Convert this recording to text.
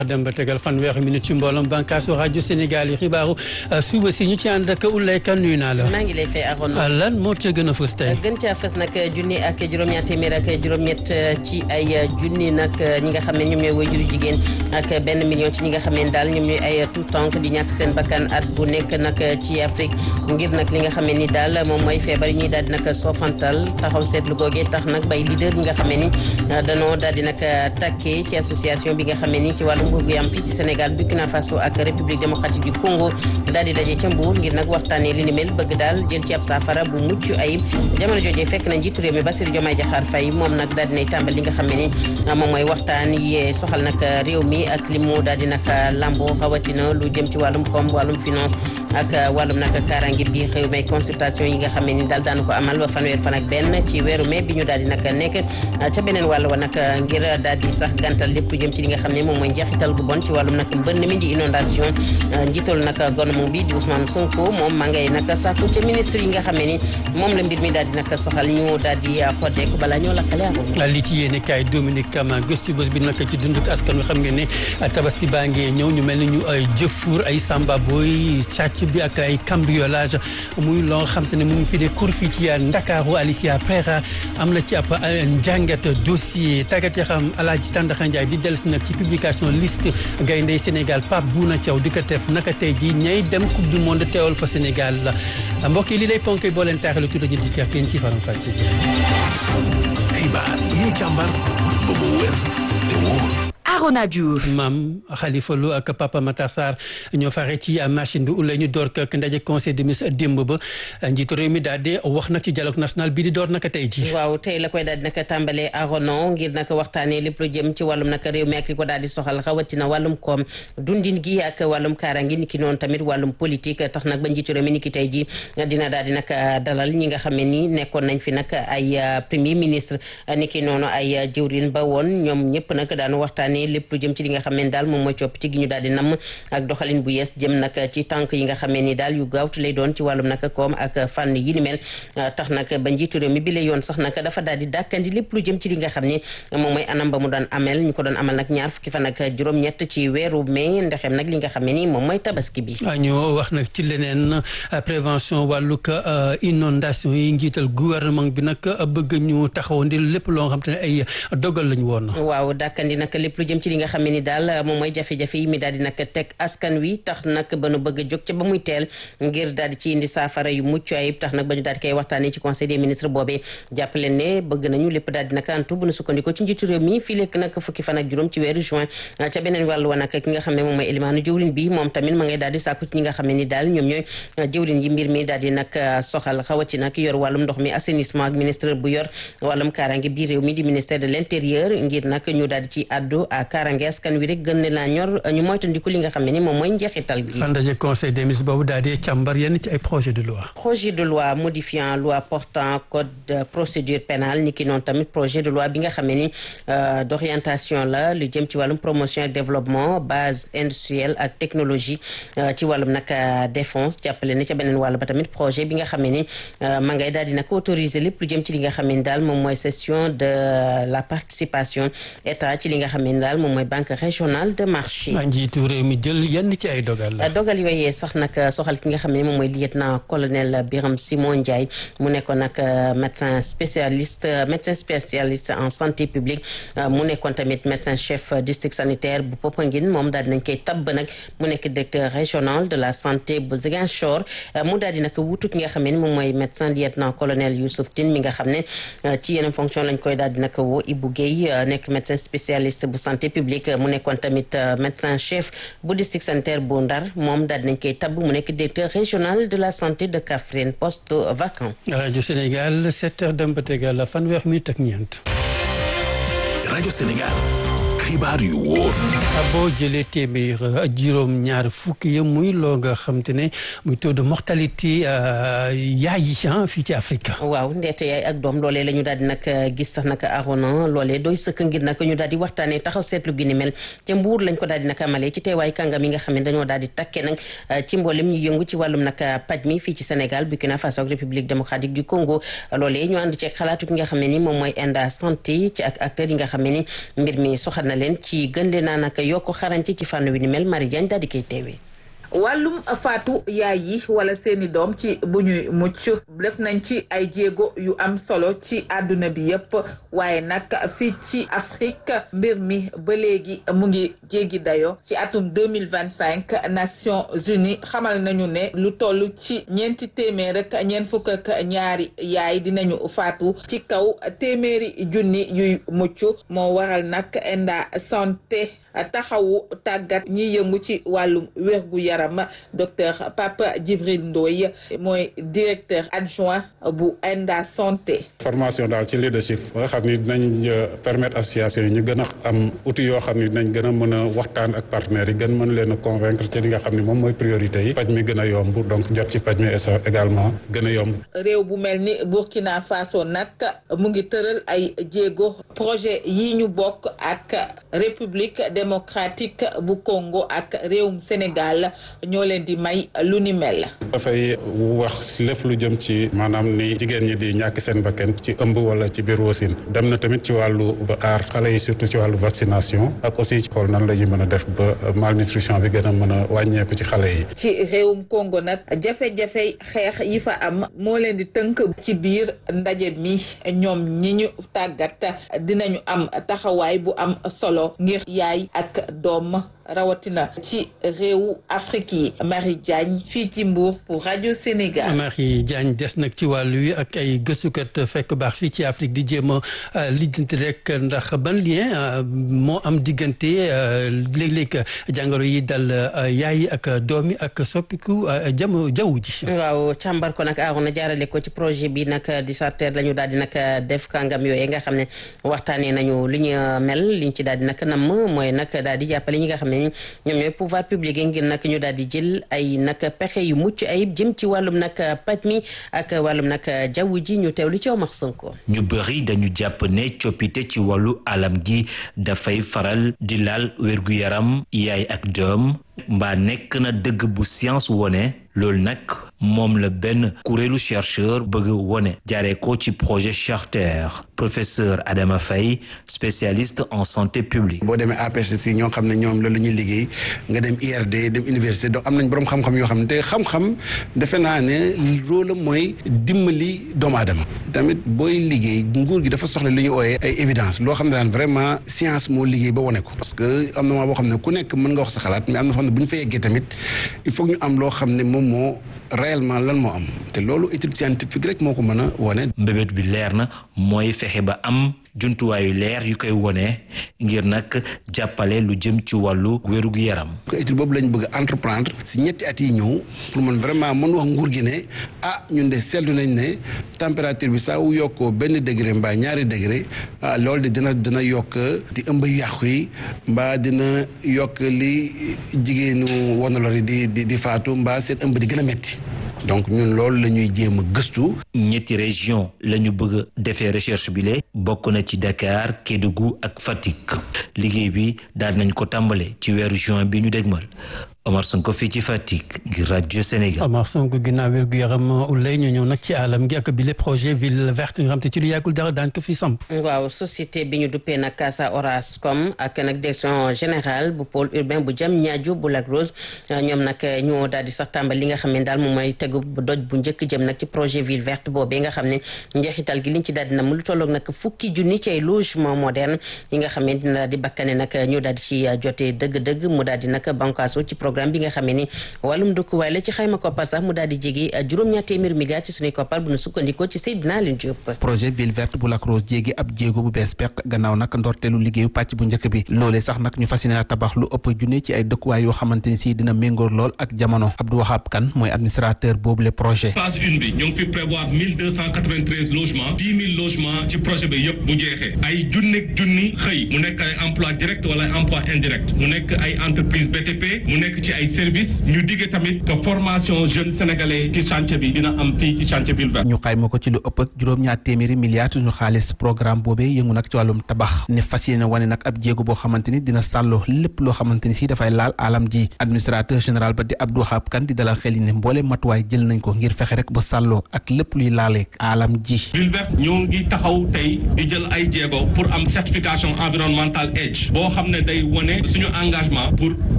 dem ba tegal fanweeri minute ci mbooloom bànkaasu rajo Sénégal yi xibaaru suba si ñu ci ànd ak Oulaye Kane nuyu naa la. maa ngi lay fay Arona. lan moo ca gën a fës tey. gën caa fës nag junni ak juróom-ñaar téeméer ak juróom-ñett ci ay junni nag ñi nga xam ne ñoom ñooy waajuru jigéen ak benn million ci ñi nga xam ne daal ñoom ñooy ay tout tànk di ñàkk seen bakkan at bu nekk nag ci Afrique ngir nag li nga xam ne ni daal moom mooy feebar yi ñuy daal di nag soofantal taxaw seetlu googee tax nag bay leader ñi nga xam ne ni danoo daal di nag takkee ci association bi nga xam ne ni ci wàllum nguur gu yam fii ci Sénégal Burkina Faso ak République démocratique du Congo daal di daje ca Mbour ngir nag waxtaanee li ni mel bëgg daal jël ci ab saafara bu mucc ayib jamono joojee fekk na njiitu réew mi Bassirou Diomaye Diakhar Faye moom nag daal dinay tàmbal li nga xam ne ni moom mooy waxtaan yi soxal nag réew mi ak li mu daal di nag lambo rawatina lu jëm ci wàllum koom wàllum finance ak wàllum nag kaaraange bi xew may consultation yi nga xam ne ni daal daanu ko amal ba fanweer fan ak benn ci weeru mai bi ñu daal di nag nekk ca beneen wàll wa nag ngir daal di sax gàntal lépp lu jëm ci li nga xam ne moom mooy njeexital gu bon ci wàllum nag mbënn mi di inondation njiital nag gouvernement bi di Ousmane Sonko moom ma ngay nag sàkku ca ministre yi nga xam ne ni moom la mbir mi daal di nag soxal ñu daal di xoddeeku balaa ñoo lakkale ak li ci yéene kaay Dominique Kama gëstu bés bi nag ci dunduk askan wi xam ngeen ne tabaski baa ngee ñëw ñu mel ni ñu ay jëfuur ay samba booy càcc bi ak ay cambriolage muy loo xam te ne mu ngi fi de kur fii ci Ndakaaru Alicia Prera am na ci ab njàngat dossier tàggat ya xam Alaaji Tàndaxa Njaay di dellusi nag ci publication liste gayndey Sénégal Pape Bouna Thiaw di ko def naka tey ji ñay dem coupe du monde teewal fa Sénégal la mbokk yi li lay ponk boo leen taaxalu tudd ñu di kàr ci faram fàcce bi xibaar yi ñu càmbar ba mu wér te wóor Arona Diouf maam Khalifa Lo ak Papa Matar Sarr ñoo fare ci machine bi ulay ñu door ak ndaje conseil des ministres démb ba njiitu réew mi daal di wax nag ci dialogue national bii di door naka tey ji waaw tey la koy daal di naka tàmbalee Arona ngir naka waxtaanee lépp lu jëm ci wàllum naka réew mi ak li ko daal di soxal rawatina wàllum koom dundin gi ak wàllum kaaraangi ni ki noonu tamit wàllum politique tax nag ba njiitu réew mi ni ki tey ji dina daal di naka dalal ñi nga xam ne ni nekkoon nañ fi nag ay premier ministre ni ki noonu ay jëwrin ba woon ñoom ñëpp nag daanu waxtaanee lépp lu jëm ci li nga xam ne daal moom mooy coppite gi ñu daal di namm ak doxalin bu yees jëm nag ci tànk yi nga xam ne ni daal yu gaawtu lay doon ci wàllum nag koom ak fànn yi ni mel tax nag ba njiitu réew mi bi la yoon sax nag dafa daal di dàkkandi lépp lu jëm ci li nga xam ne moom mooy anam ba mu doon amel ñu ko doon amal nag ñaar fukki fan ak juróom-ñett ci weeru mai ndexem nag li nga xam ne ni moom mooy tabaski bi ñu wax nag ci leneen prévention wàllug inondation yi njiital gouvernement bi nag bëgg ñu taxawandi lépp loo xam te ne ay dogal lañu woon waaw dàkkandi nag lépp lu jëm ci li nga xam ne ni daal moom mooy jafe-jafe yi mi daal di nag teg askan wi tax nag ba nu bëgg a jóg ca ba muy teel ngir daal di ci indi saafara yu mucc ayib tax nag ba ñu daal di koy waxtaanee ci conseil des ministres boobee jàpp leen ne bëgg nañu lépp daal di nag antu bu nu sukkandikoo ci njiitu réew mi fii lekk nag fukki fan ak juróom ci weeru juin ca beneen wàllu wa nag ki nga xam ne moom mooy élimaanu jëwrin bi moom tamit ma ngay daal di sàkku ci ñi nga xam ne ni daal ñoom ñooy jëwrin yi mbir mi daal di nag soxal xawati nag yor wàllum ndox mi assainissement ak ministre bu yor wàllum kaaraange biir réew mi di ministère de l'intérieur ngir nag ñu daal di ci addu kaaraange askan wi rek gën ne laa ñor ñu moytandiku li nga xam ne ni moom mooy njeexital gi ndaje conseil des ministres boobu daal di càmbar yenn ci ay projet de loi projet de loi modifiant loi portant code de procédure pénale ni ki noonu tamit projet de loi bi nga xam ne ni d'orientation la lu jëm ci wàllum promotion et développement base industrielle ak technologie ci wàllum nag défense jàppale ne ca beneen wàll ba tamit projet bi nga xam ne ni ma ngay daal di nag autoriser lépp lu jëm ci li nga xam ne ni daal moom mooy cession de la participation état ci li nga xam ne ni daal moom mooy banque régionale de marché. njiitu réew mi jël yenn ci ay dogal la. dogal yooyee sax nag soxal ki nga xam ne moom mooy lieutenant colonel Birame Simon Ndiaye mu nekkoon nag médecin spécialiste médecin spécialiste en santé publique mu nekkoon tamit médecin chef district sanitaire bu Popenguine moom daal di nañ koy tabb nag mu nekk directeur régional de la santé bu Ziguinchor mu daal di nag wutu ki nga xam ne moom mooy médecin lieutenant colonel Youssouf Tine mi nga xam ne ci yeneen fonction lañ koy daal di nag woo Ibou Guèye nekk médecin spécialiste bu santé publique mu nekkoon tamit médecin chef bu district sanitaire bu Ndar moom daal dinañ koy tabb mu nekk directeur régional de la santé de Kaffrine poste vacant. rajo Sénégal 7 heures dem ba tegal fanweer minute ak ñeent. rajo Sénégal xibaar yu wóor. boo jëlee téeméer juróom ñaar fukki ya muy loo nga xam te ne muy taux de mortalité yaay yi fii ci Afrique. waaw ndeete yaay ak doom loolee la ñu daal di nag gis sax nag arona loolee doy sëkk ngir nag ñu daal di waxtaanee taxaw seetlu gi ni mel te mbuur lañ ko daal di nag amalee ci teewaay kàngam yi nga xam ne dañoo daal di takkee nag ci mboolem ñu yëngu ci wàllum nag paj mi fii ci Sénégal Burkina Faso ak République démocratique du Congo loolee ñu ànd ci xalaatu ki nga xam ne ni moom mooy Enda Santé ci ak acteurs yi nga xam ne ni mbir mi soxal na leen ci gën leen a nag yokk xarañte ci fànn wi ni mel Marie Diagne daal di koy teewee. wàllum faatu yaay yi wala seeni doom ci bu ñuy mucc def nañ ci ay jéego yu am solo ci àdduna bi yépp waaye nag fii ci Afrique mbir mi ba léegi mu ngi jéggi dayo ci atum deux mille vingt cinq Nations Unies xamal nañu ne lu toll ci ñeenti téeméer ak ñeent fukk ak ñaari yaay dinañu faatu ci kaw téeméeri junni yuy mucc moo waral nag Enda Santé taxawu tàggat ñiy yëngu ci wàllum wérgu yaram docteur Papa Djibril Ndoye mooy directeur adjoint bu Enda Santé. formation daal ci leadership ba nga xam ni dinañ permettre association yi ñu gën a am outil yoo xam ni dinañ gën a mën a waxtaan ak partenaires yi gën mën leen a convaincre ci li nga xam ni moom mooy priorité yi paj mi gën a yomb donc jot ci paj mi également gën a yomb. réew bu mel ni Burkina Faso nag mu ngi tëral ay jéego projet yi ñu bokk ak république démocratique bu Congo ak réewum Sénégal ñoo leen di may lu ni mel. dafay wax lépp lu jëm ci maanaam ni jigéen ñi di ñàkk seen bakkan ci ëmb wala ci biir wasin dem na tamit ci wàllu aar xale yi surtout ci wàllu vaccination ak aussi ci xool nan la ñuy mën a def ba malnutrition bi gën a mën a wàññeeku ci xale yi. ci réewum Congo nag jafe-jafe xeex yi fa am moo leen di tënk ci biir ndaje mi ñoom ñi ñu tàggat dinañu am taxawaay bu am solo ngir yaay ak doom rawatina ci réewu Afrique yi Marie Diagne fii ci Mbour pour rajo Sénégal. Marie Diagne des nag ci wàllu wi ak ay gëstukat fekk baax fii ci Afrique di jéem a lijjanti rek ndax ban lien moo am diggante léeg-léeg jàngoro yi dal yaay ak doom yi ak soppiku jam jaww ji. waaw càmbar ko nag aaroon na jaarale ko ci projet bi nag di sarteer la ñu daal di nag def kàngam yooyu nga xam ne waxtaanee nañu li ñu mel liñ ci daal di nag namm mooy nag daal di jàppale ñi nga xam ne ñoom ñooy pouvoir public yi ngir nag ñu daal di jël ay nag pexe yu mucc ayib jëm ci wàllum nag paj mi ak wàllum nag jaww ji ñu teewlu ci Omar Sonko. ñu bëri dañu jàpp ne coppite ci wàllu alam gi dafay faral di laal wérgu yaram yaay ak doom mbaa nekk na dëgg bu science wone loolu nag moom la benn kuréelu chercheur bëgg wone jaaree ko ci projet Charter professeur Adama Faye spécialiste en santé publique. boo demee APHC ñoo xam ne ñoom loolu la ñuy liggéey nga dem IRD dem université donc am nañ boroom xam-xam yoo xam ne te xam-xam defe naa ne rôle mooy dimbali doomu aadama. tamit booy liggéey nguur gi dafa soxla li ñu ooyee ay évidence loo xam ne daan vraiment science moo liggéey ba wone ko. parce que am na maa boo xam ne ku nekk mën nga wax sa xalaat mais am na foo xam ne bu ñu fa yeggee tamit il faut ñu am loo xam ne moom moo réellement lan moo am te loolu étude scientifique rek moo ko mën a wone. mbébét bi leer na mooy fexe ba am jumtuwaayu leer yu koy wone ngir nag jàppale lu jëm ci wàllu wérug yaram. ko étude boobu lañ bëgg entreprendre si ñetti at yi ñëw pour man vraiment mën wax nguur gi ne ah ñun de seetlu nañ ne température bi saa wu yokkoo benn degré mbaa ñaari degré ah loolu de dina dina yokk di ëmb yàqu yi mbaa dina yokk li jigéenu wanalor yi di di di faatu mbaa seen ëmb di gën a metti donc ñun loolu la ñuy jéem a gëstu. ñetti région la ñu bëgg defee recherche bi le bokk na ci Dakar Kédougou ak Fatick liggéey bi daal nañ ko tàmbale ci weeru juin bi ñu dégmal Omar Sonko fii ci Fatick ngir rajo Sénégal. Omar Sonko ginnaaw wér gu yaram ulay ñu ñëw nag ci alam gi ak bile projet ville verte nga xam te ci lu yàggul dara daan ko fi samp. waaw société bi ñu duppee nag Casa Orascom ak nag direction générale bu pôle urbain bu jam ñaajo bu Lac Rose ñoom nag ñoo daal di sax tàmbal li nga xam ne daal moom mooy tegu doj bu njëkk jëm nag ci projet ville verte boobee nga xam ne njeexital gi liñ ci daal di na mu lu tolloog nag fukki junni ci ay logement moderne yi nga xam ne dina daal di bakkane nag ñu daal di ci jotee dëgg-dëgg mu daal di nag bankaaso ci programme bi nga xam ne ni wàllum dëkkuwaay la ci xayma koppar sax mu daal di jege juróom-ñaar téeméer milliards ci suñuy koppar bu ñu sukkandikoo ci Seydina Alioune Diop. projet ville verte bu Lac Rose jéegi ab jéego bu bees peq gannaaw nag ndorteelu liggéeyu pàcc bu njëkk bi loolee sax nag ñu fas yéene tabax lu ëpp junne ci ay dëkkuwaay yoo xamante ni si dina méngoor lool ak jamono Abdou Wahab Kane mooy administrateur boobu le projet. phase une bi ñu ngi fi prévoir mille deux cent quatre-vingt-treize logements dix mille logements ci projet bi yëpp bu jeexee ay junneeg junni xëy mu nekk ay emploi direct wala emploi indirect mu nekk ay entreprise BTP mu nekk nekk ci ay services ñu digge tamit que formation jeune sénégalais ci chantier bi dina am fii ci chantier ville verte ñu xayma ko ci lu ëpp ak juróom-ñaar téeméeri milliards ñu xaalis programme boobee yëngu nag ci wàllum tabax ne fas yéene wane nag ab jéego boo xamante ni dina sàlloo lépp loo xamante ni si dafay laal alam ji administrateur général ba di Abdou Wahab Kane di dalal xel yi ne mboole matuwaay jël nañ ko ngir fexe rek ba sàlloo ak lépp luy laaleeg alam ji ville verte ñoo ngi taxaw tey di jël ay jéego pour am certification environnementale EDGE boo xam ne day wane suñu engagement pour